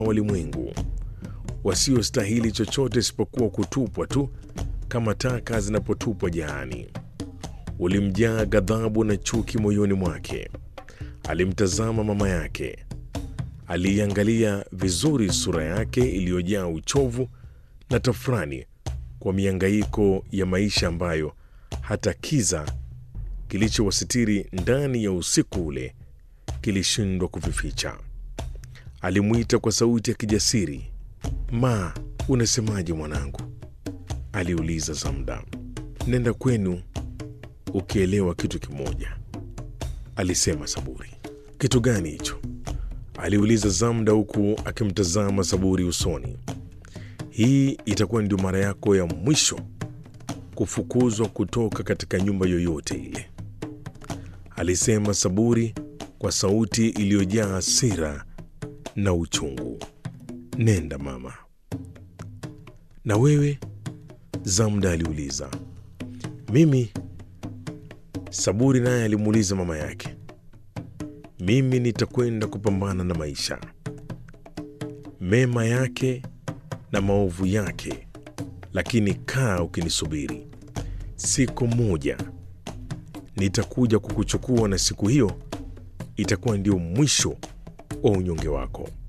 walimwengu wasiostahili chochote isipokuwa kutupwa tu kama taka zinapotupwa jaani. Ulimjaa ghadhabu na chuki moyoni mwake. Alimtazama mama yake, aliiangalia vizuri sura yake iliyojaa uchovu na tafrani kwa miangaiko ya maisha ambayo hata kiza kilichowasitiri ndani ya usiku ule kilishindwa kuvificha. Alimwita kwa sauti ya kijasiri, Ma, unasemaje mwanangu? aliuliza Zamda. Nenda kwenu ukielewa kitu kimoja, alisema Saburi. Kitu gani hicho? aliuliza Zamda huku akimtazama Saburi usoni. Hii itakuwa ndio mara yako ya mwisho kufukuzwa kutoka katika nyumba yoyote ile, alisema Saburi kwa sauti iliyojaa hasira na uchungu. Nenda mama. Na wewe? Zamda aliuliza. Mimi? Saburi naye alimuuliza mama yake. Mimi nitakwenda kupambana na maisha, mema yake na maovu yake, lakini kaa ukinisubiri. Siku moja nitakuja kukuchukua, na siku hiyo itakuwa ndio mwisho wa unyonge wako.